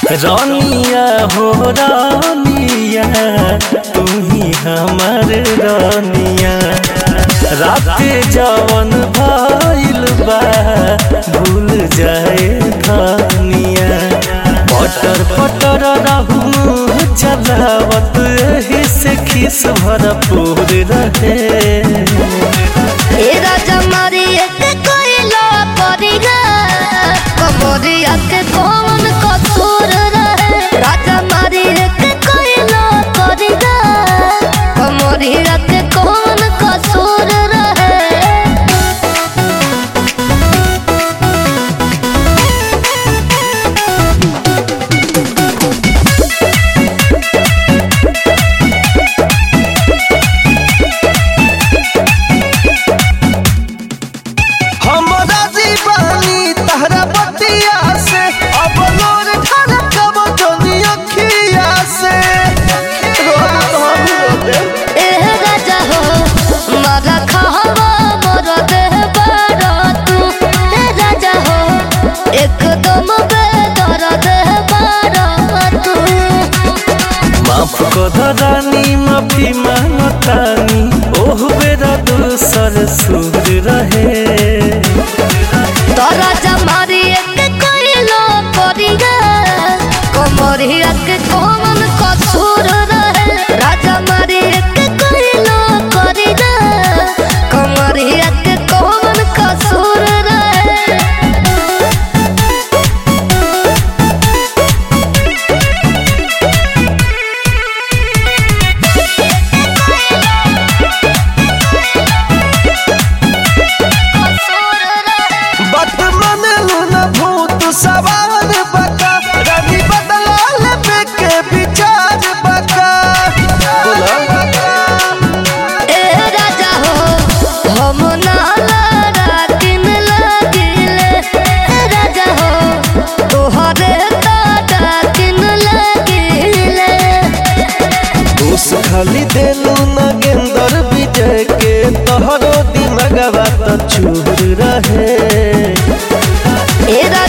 रानिया हो रानिया तू ही हमर रानिया रात जवन भइल बा भूल जाए खानिया पटर पटर रहू चलावत एही से खिस भरपूर रहे ए राजा मारी एक कोइला परिगा कमरिया के कौन कसूर रहे राजा मारी एक कोइला परिगा कमरिया के कौन कसूर रहे हमरा जीवानी तहरा बतिया से अब लोर ढलकब जोनी अखिया से रोना तो हम रोते ए राजा हो मारा खावा मोर देह बारा तू ए राजा हो एकदम बेदर देह बारा तू माफ कर रानी माफी मांगतानी ओह बेरा दूसर सुर रहे तोरा जमारी एक कोइलो परिगा कमरिया के कौन कसूर रहे राजा मारी एक कोइलो परिगा कमरिया के कौन कसूर रहे कसूर रहे बात मन लूना भूत सवार बका रवि बदलाल पे के विचार बका ए राजा हो हम नाला रातिन लागिले ए राजा हो तोहरे ताटा किन लागिले उस खाली देलू नगेंदर विजय के तोहरो दिमगवा तो चूर रहे ए राजा